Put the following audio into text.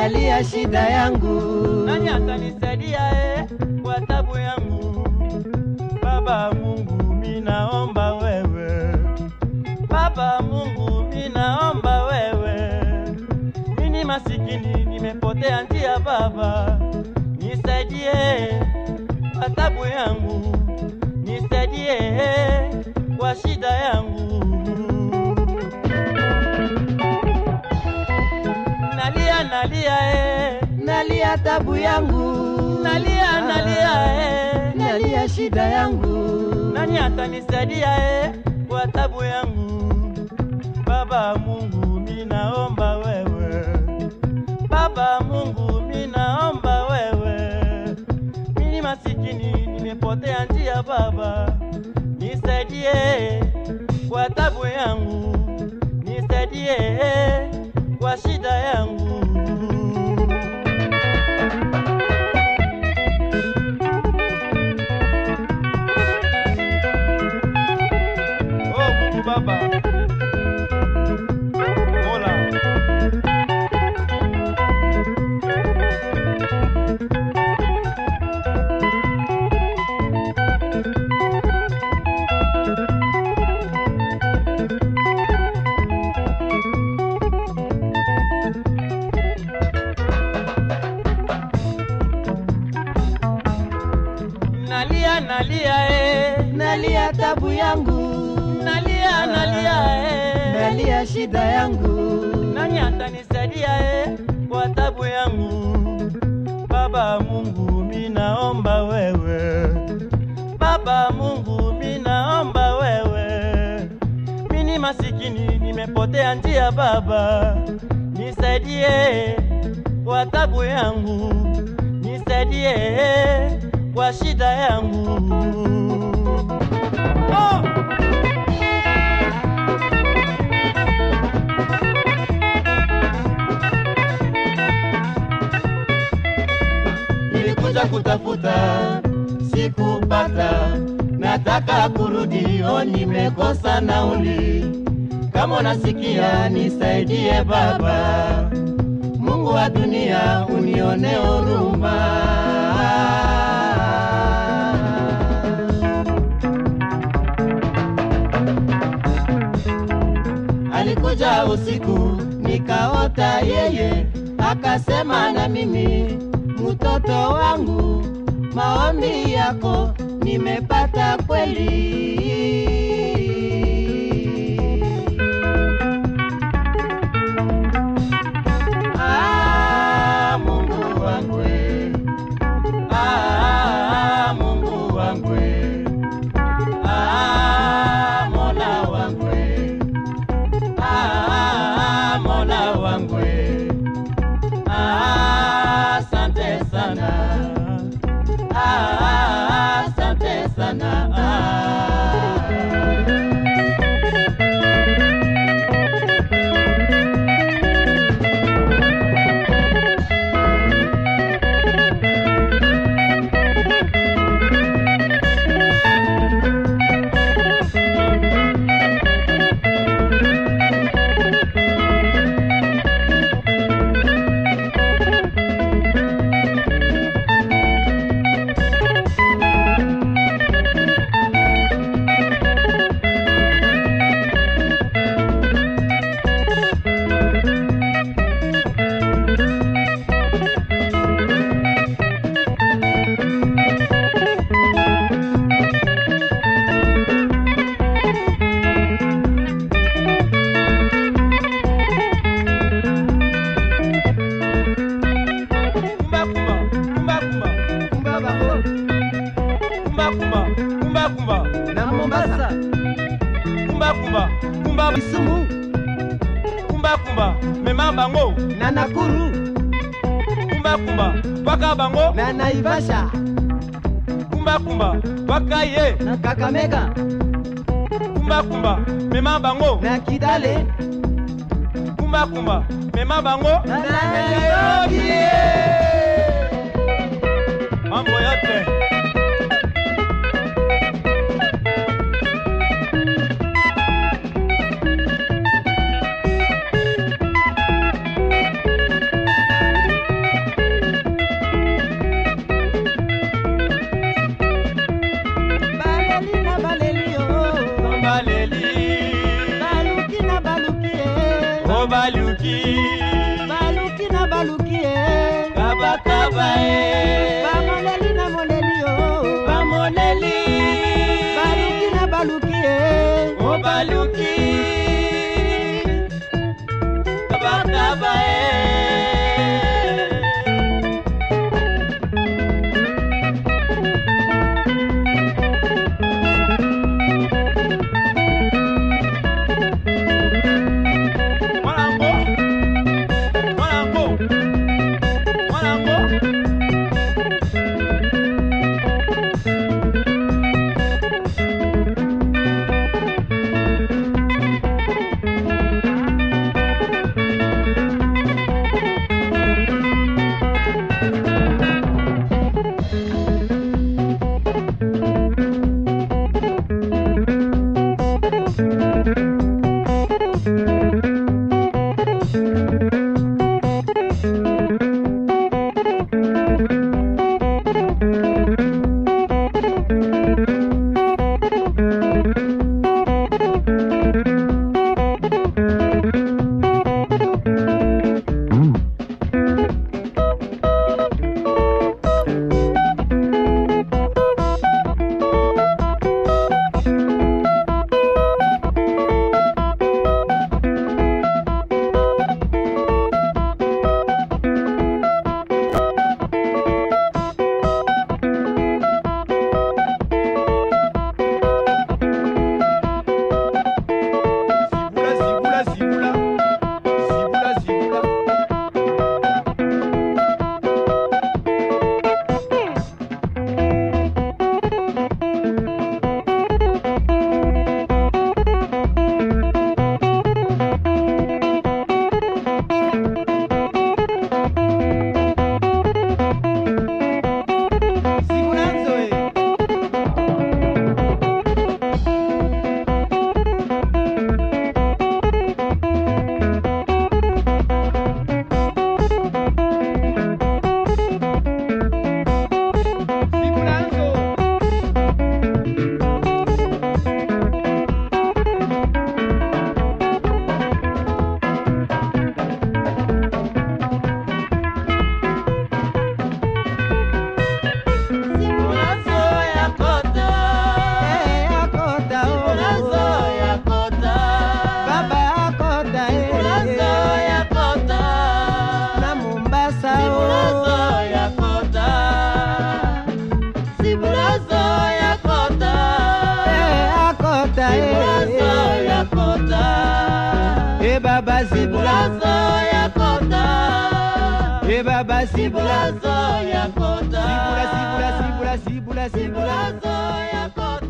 nalia shida yangu. Nani atanisaidia eh, kwa tabu yangu? Baba Mungu, minaomba wewe. Baba Mungu, minaomba wewe. Mimi masikini, nimepotea njia Baba, nisaidie kwa tabu yangu, nisaidie kwa shida yangu. Nalia nalia eh, Nalia tabu yangu, nalia nalia eh. nalia shida yangu. Nani atanisaidia eh, kwa tabu yangu? Baba Mungu, minaomba wewe. Baba Mungu, minaomba wewe. Mimi masikini, nimepotea njia Baba, nisaidie kwa tabu yangu, nisaidie kwa shida yangu. Oh Mungu Baba. Mola. Nalia nalia eh. Nalia tabu yangu, Nalia nalia eh. nalia shida yangu. Nani atanisaidia eh, kwa tabu yangu? Baba Mungu, minaomba wewe. Baba Mungu, minaomba wewe. Mimi masikini, nimepotea njia Baba, nisaidie kwa tabu yangu, nisaidie kwa shida yangu. Oh! Nilikuja kutafuta sikupata, nataka kurudi, oh, nimekosa nauli. Kama unasikia nisaidie Baba, Mungu wa dunia unione huruma. Alikuja usiku nikaota yeye, akasema na mimi, mtoto wangu, maombi yako nimepata kweli. Ah, Mungu wangu we. Ah, Mungu wangu we. Ah, Mola wangu we. Ah, Mola wangu we. Ah, asante sana. Ah, asante sana. Ah. Kumba kumba, kumba kumba, Kumba bango kumba kumba, kumba kumba, na Mombasa, kumba kumba, kumba Kisumu kumba kumba, mema bango, na Nakuru kumba kumba, paka bango, na Naivasha kumba kumba, paka ye, na Kakamega kumba kumba, mema bango, na Kidale kumba kumba, mema bango, na Nairobi. mambo yote. bakaba e bamoleli na moleli o bamoneli baluki na baluki e obaluki bakaba e Mwanangu, mwanangu, mwanangu. Zibula, zibula, zibula. Zibula, zibula. Zibula nzoe. Zibulanzo. Zibulanzo ya kota. Eh, akota o Zibulanzo ya kota. baba akota e Zibulanzo ya kota. na mombasa Zibulanzo o ya kota. Zibulanzo ya kota. Eh, akota Zibulanzo ya e kota. e baba zibula Zibulanzo ya kota. e baba zibula Zibulanzo ya kota. zibula zibula zibula zibula zibula Zibulanzo ya kota.